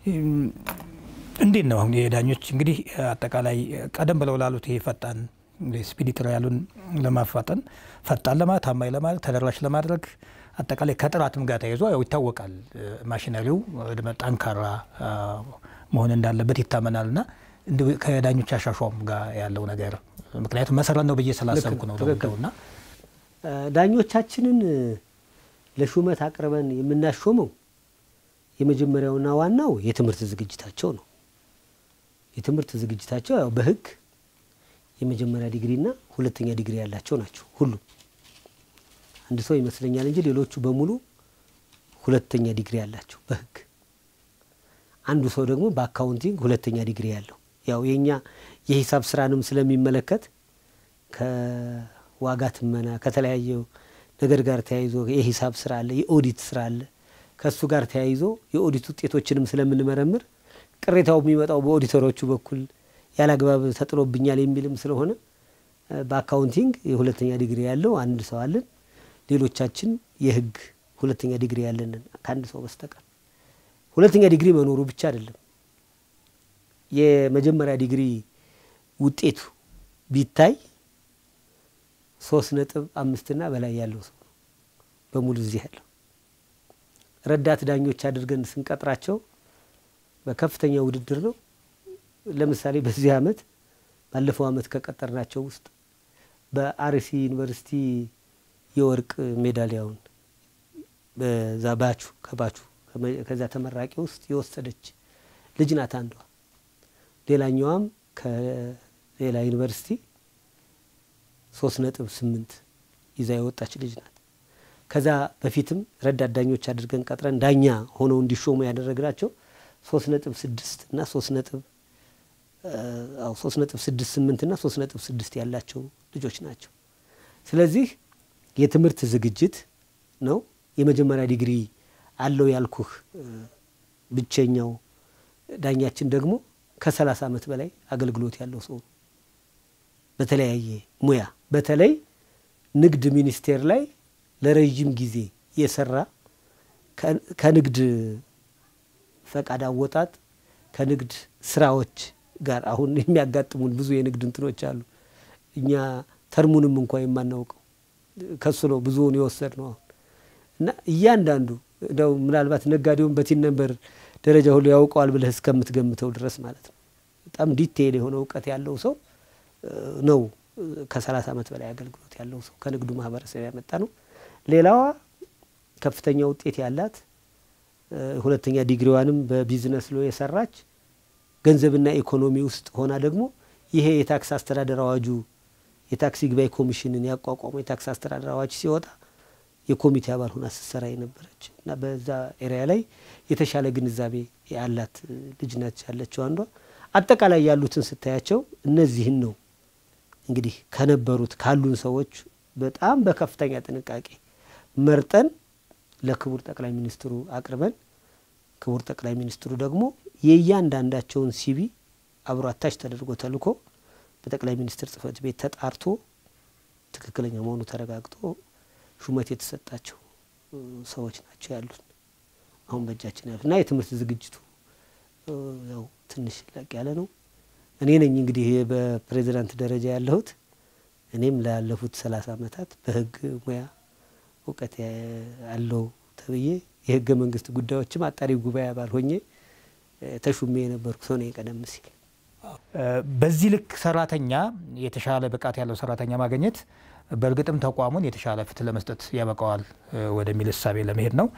እንዴት ነው አሁን የዳኞች እንግዲህ አጠቃላይ ቀደም ብለው ላሉት ይሄ ፈጣን ስፒዲ ትራያሉን ለማፋጠን ፈጣን ለማለት ታማኝ ለማድረግ ተደራሽ ለማድረግ አጠቃላይ ከጥራትም ጋር ተያይዞ ያው ይታወቃል። ማሽነሪው ጠንካራ መሆን እንዳለበት ይታመናል እና ከዳኞች አሿሿም ጋር ያለው ነገር ምክንያቱም መሰረት ነው ብዬ ስላሰብኩ ነው ለውደውና ዳኞቻችንን ለሹመት አቅርበን የምናሾመው የመጀመሪያውና ዋናው የትምህርት ዝግጅታቸው ነው። የትምህርት ዝግጅታቸው ያው በሕግ የመጀመሪያ ዲግሪና ሁለተኛ ዲግሪ ያላቸው ናቸው። ሁሉም አንድ ሰው ይመስለኛል እንጂ ሌሎቹ በሙሉ ሁለተኛ ዲግሪ ያላቸው በሕግ አንዱ ሰው ደግሞ በአካውንቲንግ ሁለተኛ ዲግሪ ያለው ያው የኛ የሂሳብ ስራንም ስለሚመለከት ከዋጋ ትመና ከተለያየው ነገር ጋር ተያይዞ የሂሳብ ስራ አለ፣ የኦዲት ስራ አለ። ከእሱ ጋር ተያይዞ የኦዲት ውጤቶችንም ስለምንመረምር ቅሬታው የሚመጣው በኦዲተሮቹ በኩል ያላግባብ ተጥሎብኛል የሚልም ስለሆነ በአካውንቲንግ የሁለተኛ ዲግሪ ያለው አንድ ሰው አለን። ሌሎቻችን የህግ ሁለተኛ ዲግሪ ያለንን ከአንድ ሰው በስተቀር ሁለተኛ ዲግሪ መኖሩ ብቻ አይደለም። የመጀመሪያ ዲግሪ ውጤቱ ቢታይ ሶስት ነጥብ አምስትና በላይ ያለው ሰው ነው በሙሉ እዚህ ያለው። ረዳት ዳኞች አድርገን ስንቀጥራቸው በከፍተኛ ውድድር ነው። ለምሳሌ በዚህ አመት ባለፈው አመት ከቀጠርናቸው ውስጥ በአርሲ ዩኒቨርሲቲ የወርቅ ሜዳሊያውን በዛ ባቹ ከባቹ ከዛ ተመራቂ ውስጥ የወሰደች ልጅ ናት አንዷ። ሌላኛዋም ከሌላ ዩኒቨርሲቲ ሶስት ነጥብ ስምንት ይዛ የወጣች ልጅ ናት። ከዛ በፊትም ረዳት ዳኞች አድርገን ቀጥረን ዳኛ ሆነው እንዲሾሙ ያደረግናቸው ሶስት ነጥብ ስድስት እና ሶስት ነጥብ ሶስት ነጥብ ስድስት ስምንት እና ሶስት ነጥብ ስድስት ያላቸው ልጆች ናቸው። ስለዚህ የትምህርት ዝግጅት ነው። የመጀመሪያ ዲግሪ አለው ያልኩህ ብቸኛው ዳኛችን ደግሞ ከሰላሳ ዓመት በላይ አገልግሎት ያለው ሰው ነው። በተለያየ ሙያ በተለይ ንግድ ሚኒስቴር ላይ ለረዥም ጊዜ የሰራ ከንግድ ፈቃድ አወጣጥ ከንግድ ስራዎች ጋር አሁን የሚያጋጥሙን ብዙ የንግድ እንትኖች አሉ። እኛ ተርሙንም እንኳ የማናውቀው ከሱ ነው ብዙውን የወሰድ ነው አሁን እና እያንዳንዱ እንደው ምናልባት ነጋዴውን በቲን ነንበር ደረጃ ሁሉ ያውቀዋል ብለህ እስከምትገምተው ድረስ ማለት ነው። በጣም ዲቴይል የሆነ እውቀት ያለው ሰው ነው። ከሰላሳ ዓመት በላይ አገልግሎት ያለው ሰው ከንግዱ ማህበረሰብ ያመጣ ነው። ሌላዋ ከፍተኛ ውጤት ያላት ሁለተኛ ዲግሪዋንም በቢዝነስ ሎ የሰራች ገንዘብና ኢኮኖሚ ውስጥ ሆና ደግሞ ይሄ የታክስ አስተዳደር አዋጁ የታክስ ይግባኝ ኮሚሽንን ያቋቋመው የታክስ አስተዳደር አዋጅ ሲወጣ የኮሚቴ አባል ሆና ስትሰራ የነበረች እና በዛ ኤሪያ ላይ የተሻለ ግንዛቤ ያላት ልጅ ነች ያለችው አንዷ። አጠቃላይ ያሉትን ስታያቸው እነዚህን ነው እንግዲህ ከነበሩት ካሉን ሰዎች በጣም በከፍተኛ ጥንቃቄ መርጠን ለክቡር ጠቅላይ ሚኒስትሩ አቅርበን ክቡር ጠቅላይ ሚኒስትሩ ደግሞ የእያንዳንዳቸውን ሲቢ አብሮ አታች ተደርጎ ተልኮ በጠቅላይ ሚኒስትር ጽሕፈት ቤት ተጣርቶ ትክክለኛ መሆኑ ተረጋግጦ ሹመት የተሰጣቸው ሰዎች ናቸው ያሉት አሁን በእጃችን ያሉት እና የትምህርት ዝግጅቱ ያው ትንሽ ለቅ ያለ ነው። እኔ ነኝ እንግዲህ በፕሬዚዳንት ደረጃ ያለሁት። እኔም ላለፉት ሰላሳ ዓመታት በህግ ሙያ እውቀት አለው ተብዬ የህገ መንግስት ጉዳዮችም አጣሪ ጉባኤ አባል ሆኜ ተሹሜ የነበርኩ ሰው ነኝ ቀደም ሲል። በዚህ ልክ ሰራተኛ የተሻለ ብቃት ያለው ሰራተኛ ማግኘት በእርግጥም ተቋሙን የተሻለ ፍትህ ለመስጠት ያበቃዋል ወደሚል እሳቤ ለመሄድ ነው።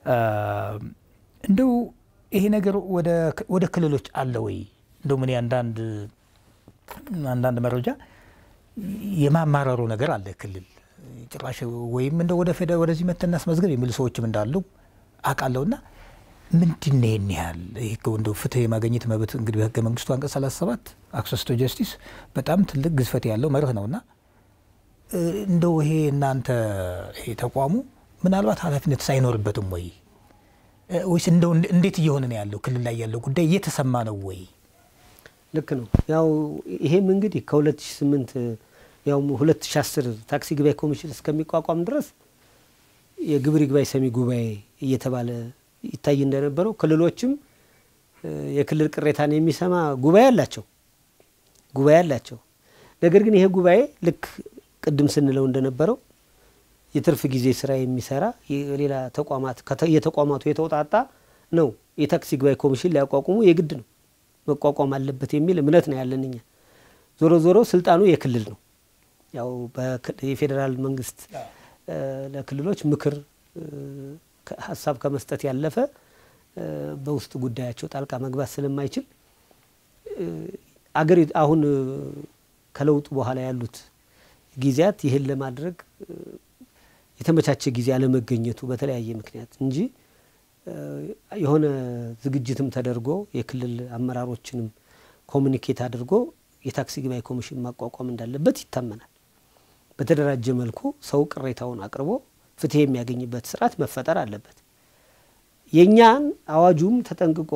እንደው ይሄ ነገር ወደ ክልሎች አለ ወይ? እንደው ምን አንዳንድ አንዳንድ መረጃ የማማረሩ ነገር አለ ክልል ጭራሽ ወይም እንደ ወደ ፌደ ወደዚህ መተን እናስመዝገብ የሚሉ ሰዎችም እንዳሉ አውቃለሁና ምንድን ነው ይህን ያህል ይህ እንደው ፍትህ የማግኘት መብት እንግዲህ በህገ መንግስቱ አንቀጽ 37 አክሰስ ቱ ጀስቲስ በጣም ትልቅ ግዝፈት ያለው መርህ ነውና እንደው ይሄ እናንተ ይሄ ተቋሙ ምናልባት ኃላፊነት ሳይኖርበትም ወይ ወይስ እንደው እንዴት እየሆነ ነው ያለው? ክልል ላይ ያለው ጉዳይ እየተሰማ ነው ወይ? ልክ ነው። ያው ይሄም እንግዲህ ከ2008 ያው 2010 ታክሲ ግባይ ኮሚሽን እስከሚቋቋም ድረስ የግብር ይግባይ ሰሚ ጉባኤ እየተባለ ይታይ እንደነበረው ክልሎችም የክልል ቅሬታን የሚሰማ ጉባኤ አላቸው ጉባኤ አላቸው። ነገር ግን ይሄ ጉባኤ ልክ ቅድም ስንለው እንደነበረው የትርፍ ጊዜ ስራ የሚሰራ የሌላ ተቋማት የተቋማቱ የተውጣጣ ነው። የታክሲ ግባይ ኮሚሽን ሊያቋቁሙ የግድ ነው መቋቋም አለበት የሚል እምነት ነው ያለን እኛ። ዞሮ ዞሮ ስልጣኑ የክልል ነው። ያው የፌዴራል መንግስት ለክልሎች ምክር ሀሳብ ከመስጠት ያለፈ በውስጥ ጉዳያቸው ጣልቃ መግባት ስለማይችል አገር አሁን ከለውጡ በኋላ ያሉት ጊዜያት ይህን ለማድረግ የተመቻቸ ጊዜ አለመገኘቱ በተለያየ ምክንያት እንጂ የሆነ ዝግጅትም ተደርጎ የክልል አመራሮችንም ኮሚኒኬት አድርጎ የታክሲ ግባይ ኮሚሽን ማቋቋም እንዳለበት ይታመናል። በተደራጀ መልኩ ሰው ቅሬታውን አቅርቦ ፍትህ የሚያገኝበት ስርዓት መፈጠር አለበት። የእኛን አዋጁም ተጠንቅቆ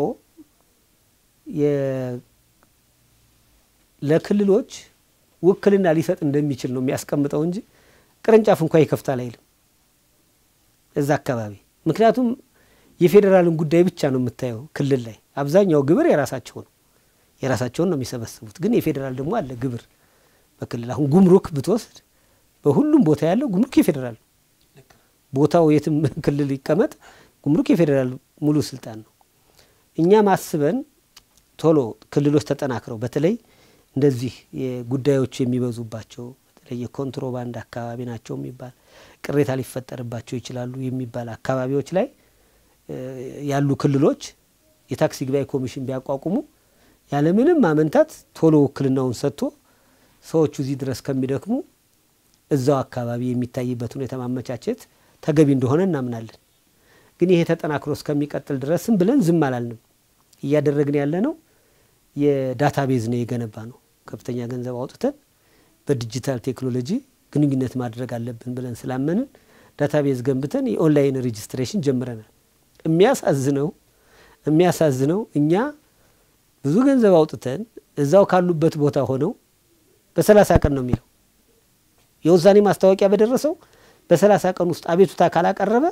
ለክልሎች ውክልና ሊሰጥ እንደሚችል ነው የሚያስቀምጠው እንጂ ቅርንጫፍ እንኳ ይከፍታል አይልም እዛ አካባቢ። ምክንያቱም የፌዴራልን ጉዳይ ብቻ ነው የምታየው ክልል ላይ አብዛኛው ግብር የራሳቸው ነው የራሳቸውን ነው የሚሰበስቡት። ግን የፌዴራል ደግሞ አለ ግብር በክልል አሁን ጉምሩክ ብትወስድ በሁሉም ቦታ ያለው ጉምሩክ የፌዴራል ቦታው የትም ክልል ይቀመጥ ጉምሩክ የፌዴራል ሙሉ ስልጣን ነው። እኛ ማስበን ቶሎ ክልሎች ተጠናክረው በተለይ እንደዚህ ጉዳዮች የሚበዙባቸው በተለይ የኮንትሮባንድ አካባቢ ናቸው የሚባል ቅሬታ ሊፈጠርባቸው ይችላሉ የሚባል አካባቢዎች ላይ ያሉ ክልሎች የታክሲ ግባይ ኮሚሽን ቢያቋቁሙ ያለምንም ማመንታት ቶሎ ውክልናውን ሰጥቶ ሰዎቹ እዚህ ድረስ ከሚደክሙ እዛው አካባቢ የሚታይበት ሁኔታ ማመቻቸት ተገቢ እንደሆነ እናምናለን። ግን ይሄ ተጠናክሮ እስከሚቀጥል ድረስም ብለን ዝም አላልንም። እያደረግን ያለ ነው የዳታ ቤዝ ነው የገነባ ነው። ከፍተኛ ገንዘብ አውጥተን በዲጂታል ቴክኖሎጂ ግንኙነት ማድረግ አለብን ብለን ስላመንን ዳታ ቤዝ ገንብተን የኦንላይን ሬጅስትሬሽን ጀምረናል። የሚያሳዝነው የሚያሳዝነው እኛ ብዙ ገንዘብ አውጥተን እዛው ካሉበት ቦታ ሆነው በሰላሳ ቀን ነው የሚለው የውሳኔ ማስታወቂያ በደረሰው በሰላሳ ቀን ውስጥ አቤቱታ ካላቀረበ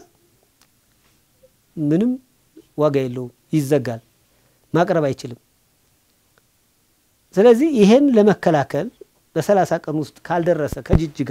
ምንም ዋጋ የለውም፣ ይዘጋል፣ ማቅረብ አይችልም። ስለዚህ ይሄን ለመከላከል በሰላሳ ቀን ውስጥ ካልደረሰ ከጅጅጋ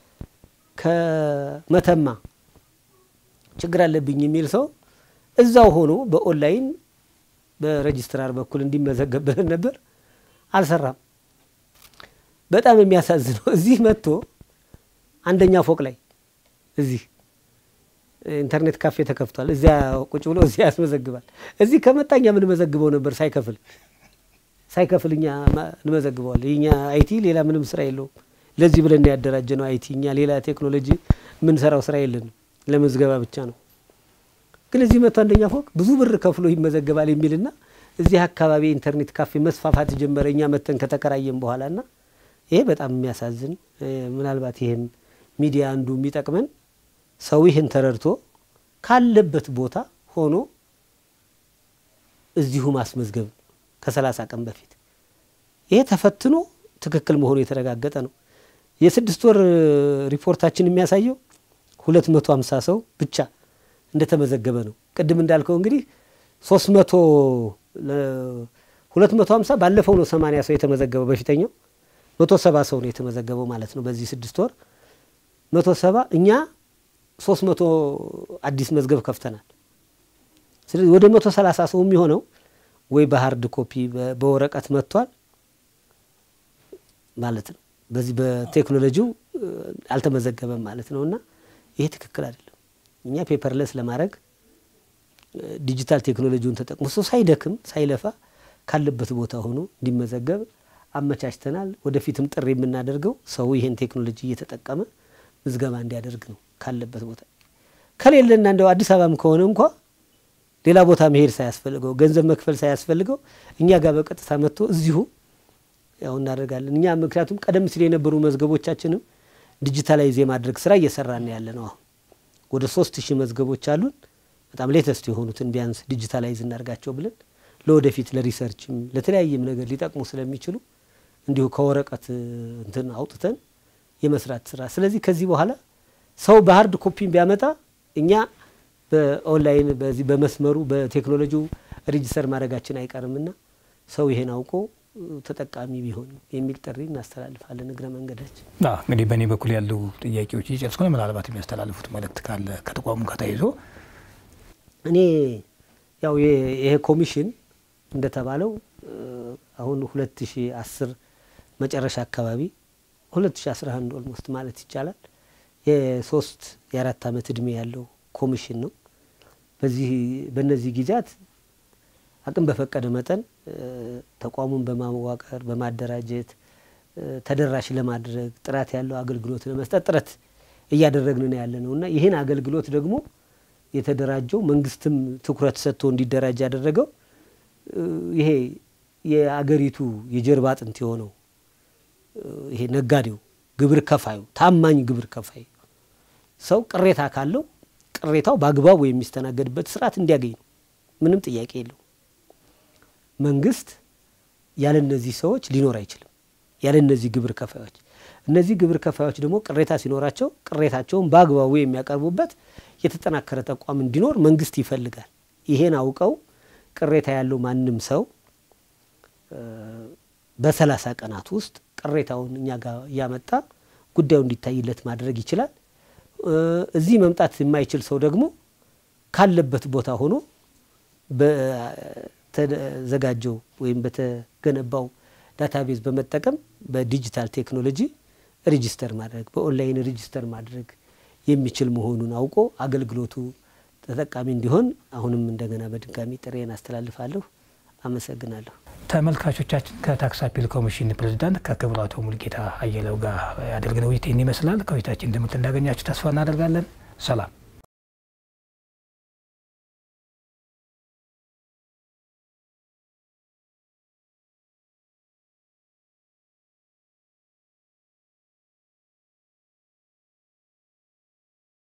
ከመተማ ችግር አለብኝ የሚል ሰው እዛው ሆኖ በኦንላይን በሬጅስትራር በኩል እንዲመዘገብ ብለን ነበር፣ አልሰራም። በጣም የሚያሳዝነው እዚህ መጥቶ አንደኛ ፎቅ ላይ እዚህ ኢንተርኔት ካፌ ተከፍቷል። እዚያ ቁጭ ብሎ እዚያ ያስመዘግባል። እዚህ ከመጣ እኛ የምንመዘግበው ነበር ሳይከፍል ሳይከፍል እኛ እንመዘግበዋል። የኛ አይቲ ሌላ ምንም ስራ የለውም። ለዚህ ብለን ያደራጀ ነው አይቲ። እኛ ሌላ ቴክኖሎጂ የምንሰራው ስራ የለንም፣ ለመዝገባ ብቻ ነው። ግን እዚህ መጥቶ አንደኛ ፎቅ ብዙ ብር ከፍሎ ይመዘገባል የሚልና እዚህ አካባቢ ኢንተርኔት ካፌ መስፋፋት ጀመረ። እኛ መተን ከተከራየም በኋላ ና ይሄ በጣም የሚያሳዝን ምናልባት ይሄን ሚዲያ አንዱ የሚጠቅመን ሰው ይህን ተረድቶ ካለበት ቦታ ሆኖ እዚሁ ማስመዝገብ ከሰላሳ ቀን በፊት ይሄ ተፈትኖ ትክክል መሆኑ የተረጋገጠ ነው። የስድስት ወር ሪፖርታችን የሚያሳየው ሁለት መቶ ሀምሳ ሰው ብቻ እንደተመዘገበ ነው። ቅድም እንዳልከው እንግዲህ ሶስት መቶ ሁለት መቶ ሀምሳ ባለፈው ነው ሰማንያ ሰው የተመዘገበው በፊተኛው መቶ ሰባ ሰው ነው የተመዘገበው ማለት ነው። በዚህ ስድስት ወር መቶ ሰባ እኛ ሶስት መቶ አዲስ መዝገብ ከፍተናል። ስለዚህ ወደ መቶ ሰላሳ ሰው የሚሆነው ወይ በሀርድ ኮፒ በወረቀት መጥቷል ማለት ነው። በዚህ በቴክኖሎጂው አልተመዘገበም ማለት ነው እና ይሄ ትክክል አይደለም። እኛ ፔፐርለስ ለማድረግ ዲጂታል ቴክኖሎጂውን ተጠቅሞ ሰው ሳይደክም ሳይለፋ ካለበት ቦታ ሆኖ እንዲመዘገብ አመቻችተናል። ወደፊትም ጥሪ የምናደርገው ሰው ይህን ቴክኖሎጂ እየተጠቀመ ምዝገባ እንዲያደርግ ነው ካለበት ቦታ። ከሌለና እንደው አዲስ አበባም ከሆነ እንኳ ሌላ ቦታ መሄድ ሳያስፈልገው ገንዘብ መክፈል ሳያስፈልገው እኛ ጋር በቀጥታ መጥቶ እዚሁ ያው እናደርጋለን። እኛ ምክንያቱም ቀደም ሲል የነበሩ መዝገቦቻችንም ዲጂታላይዝ የማድረግ ስራ እየሰራን ያለ ነው። አሁን ወደ ሶስት ሺህ መዝገቦች አሉን። በጣም ሌተስት የሆኑትን ቢያንስ ዲጂታላይዝ እናርጋቸው ብለን ለወደፊት ለሪሰርችም ለተለያየም ነገር ሊጠቅሙ ስለሚችሉ እንዲሁ ከወረቀት እንትን አውጥተን የመስራት ስራ። ስለዚህ ከዚህ በኋላ ሰው በሀርድ ኮፒን ቢያመጣ እኛ በኦንላይን በዚህ በመስመሩ በቴክኖሎጂው ሬጂስተር ማድረጋችን አይቀርምና ሰው ይሄን አውቆ ተጠቃሚ ቢሆን የሚል ጥሪ እናስተላልፋለን። እግረ መንገዳችን እንግዲህ በእኔ በኩል ያሉ ጥያቄዎች እየጨረስኩ ነው። ምናልባት የሚያስተላልፉት መልእክት ካለ ከተቋሙ ጋር ተያይዞ እኔ ያው ይሄ ኮሚሽን እንደተባለው አሁን 2010 መጨረሻ አካባቢ 2011 ኦልሞስት ማለት ይቻላል የሶስት የአራት ዓመት እድሜ ያለው ኮሚሽን ነው። በዚህ በእነዚህ ጊዜያት አቅም በፈቀደ መጠን ተቋሙን በማዋቀር በማደራጀት ተደራሽ ለማድረግ ጥራት ያለው አገልግሎት ለመስጠት ጥረት እያደረግን ነው ያለ ነው እና ይህን አገልግሎት ደግሞ የተደራጀው መንግስትም ትኩረት ሰጥቶ እንዲደራጅ ያደረገው ይሄ የአገሪቱ የጀርባ አጥንት የሆነው ይሄ ነጋዴው፣ ግብር ከፋዩ፣ ታማኝ ግብር ከፋይ ሰው ቅሬታ ካለው ቅሬታው በአግባቡ የሚስተናገድበት ስርዓት እንዲያገኝ ነው። ምንም ጥያቄ የለው። መንግስት ያለ እነዚህ ሰዎች ሊኖር አይችልም። ያለ እነዚህ ግብር ከፋዮች እነዚህ ግብር ከፋዮች ደግሞ ቅሬታ ሲኖራቸው ቅሬታቸውን በአግባቡ የሚያቀርቡበት የተጠናከረ ተቋም እንዲኖር መንግስት ይፈልጋል። ይሄን አውቀው ቅሬታ ያለው ማንም ሰው በሰላሳ ቀናት ውስጥ ቅሬታውን እኛ ጋር እያመጣ ጉዳዩ እንዲታይለት ማድረግ ይችላል። እዚህ መምጣት የማይችል ሰው ደግሞ ካለበት ቦታ ሆኖ በተዘጋጀው ወይም በተገነባው ዳታቤዝ በመጠቀም በዲጂታል ቴክኖሎጂ ሬጂስተር ማድረግ በኦንላይን ሬጂስተር ማድረግ የሚችል መሆኑን አውቆ አገልግሎቱ ተጠቃሚ እንዲሆን አሁንም እንደገና በድጋሚ ጥሬን አስተላልፋለሁ። አመሰግናለሁ። ተመልካቾቻችን ከታክስ አፒል ኮሚሽን ፕሬዚዳንት ከክቡር አቶ ሙልጌታ አየለው ጋር ያደረግነው ውይይት ይህን ይመስላል። ከውይይታችን ትምህርት እንዳገኛችሁ ተስፋ እናደርጋለን። ሰላም